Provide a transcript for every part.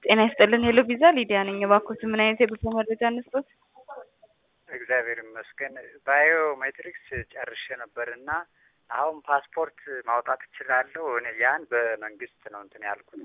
ጤና ይስጥልን ሄሎ ቪዛ ሊዲያ ነኝ። እባክዎት ምን አይነት የጉዞ መረጃ እንስጦት? እግዚአብሔር ይመስገን ባዮሜትሪክስ ጨርሼ ነበር እና አሁን ፓስፖርት ማውጣት እችላለሁ። እኔ ያን በመንግስት ነው እንትን ያልኩት።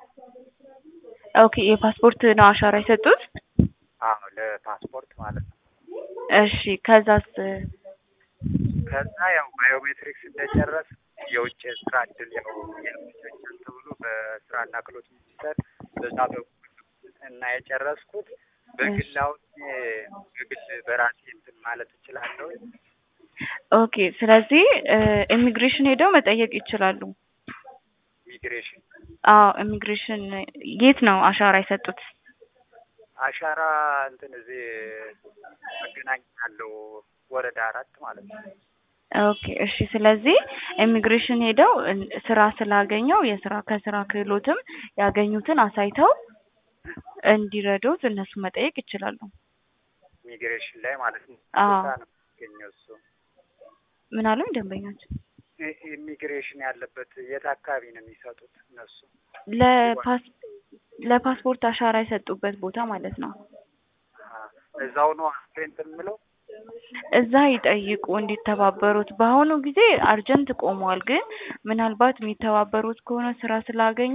ኦኬ የፓስፖርት ነው አሻራ የሰጡት? አዎ ለፓስፖርት ማለት ነው። እሺ ከዛስ? ከዛ ያው ባዮሜትሪክስ እንደጨረስ የውጭ ስራ እድል ያው ያመቻቻል ተብሎ በስራና ክህሎት ሚኒስቴር በዛ በኩል እና የጨረስኩት በግል አሁን በግል በራሴ እንትን ማለት እችላለሁ። ኦኬ ስለዚህ ኢሚግሬሽን ሄደው መጠየቅ ይችላሉ። ኢሚግሬሽን አዎ ኢሚግሬሽን የት ነው አሻራ የሰጡት? አሻራ እንትን እዚህ መገናኛ ያለው ወረዳ አራት ማለት ነው። ኦኬ እሺ። ስለዚህ ኢሚግሬሽን ሄደው ስራ ስላገኘው የስራ ከስራ ክህሎትም ያገኙትን አሳይተው እንዲረዱት እነሱ መጠየቅ ይችላሉ። ኢሚግሬሽን ላይ ማለት ነው። አዎ። ቦታ ነው የሚገኘው እሱ። ምን አሉኝ ደንበኛችን? ኢ- ኢሚግሬሽን ያለበት የት አካባቢ ነው የሚሰጡት እነሱ? ለፓስ ለፓስፖርት አሻራ የሰጡበት ቦታ ማለት ነው። አ፣ እዛው ነው እንትን የምለው እዛ ይጠይቁ እንዲተባበሩት። በአሁኑ ጊዜ አርጀንት ቆሟል፣ ግን ምናልባት የሚተባበሩት ከሆነ ስራ ስላገኙ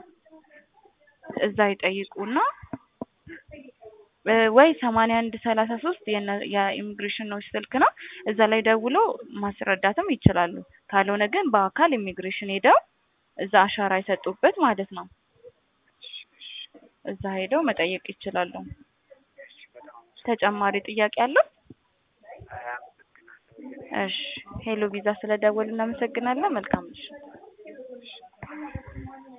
እዛ ይጠይቁና እ ወይ ሰማንያ አንድ ሰላሳ ሶስት የኢሚግሬሽኖች ስልክ ነው። እዛ ላይ ደውሎ ማስረዳትም ይችላሉ። ካልሆነ ግን በአካል ኢሚግሬሽን ሄደው እዛ አሻራ የሰጡበት ማለት ነው። እዛ ሄደው መጠየቅ ይችላሉ። ተጨማሪ ጥያቄ አለው? እሺ ሄሎ ቪዛ ስለደወሉ እናመሰግናለን። መልካም ምሽት።